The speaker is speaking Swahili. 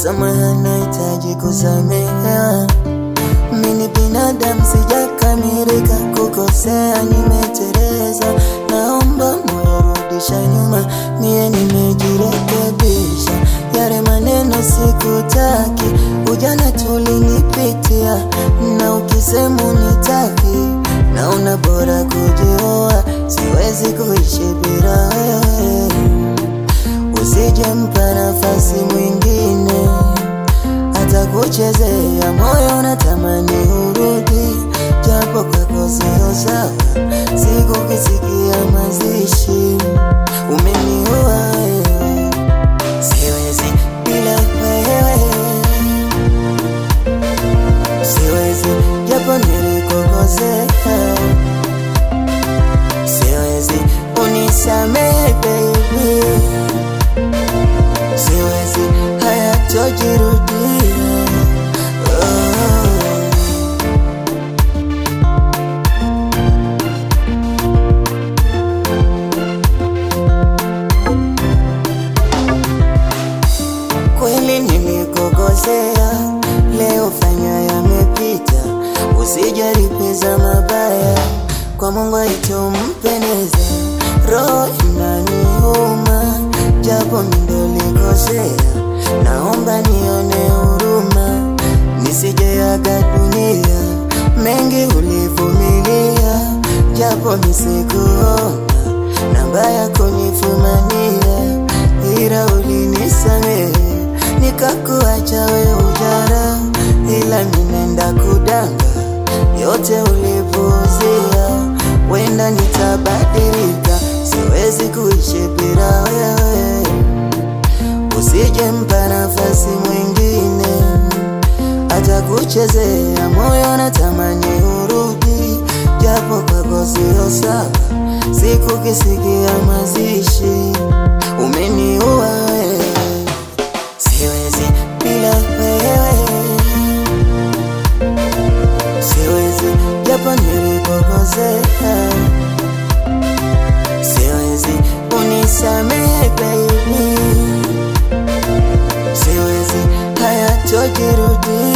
msamaha nahitaji kusamea. Mimi binadamu sijakamilika, kukosea nimeteleza, naomba moyo rudisha nyuma, mie nimejirekebisha. Yale maneno sikutaki, ujana tulinipitia, na ukisema unitaki, naona bora kujioa, siwezi kuishi bila wewe. Usijempa nafasi mwingine hata kuchezea moyo, natamani urudi, japo kwako sio sawa. Sikukisikia mazishi, umeniua wewe, siwezi bila wewe, siwezi japo nilikukosea, siwezi unisamehe baby siwezi hayatojirudia. Oh. Kweli nilikukosea, leo fanya yamepita, usijaribiza mabaya, kwa Mungu haitompendeza. Roho inaniuma, japo nindolikosea, naomba nione huruma, nisijeaga dunia. Mengi ulivumilia, japo nisikuona, namba yako nifumania, ila ulinisamehe nikakuacha we ujara, ila minenda kudanga yote ulipuuzia. Wenda nitabadilika, siwezi kuishi bila wewe. Usijempa nafasi mwingine, hata kuchezea moyo, natamani urudi, japo kwako sio sawa. Sikukisikia mazishi, umeniua wewe siwezi bila wewe, siwezi japo nilikukosea, siwezi unisamehe baby, siwezi hayatojirudia.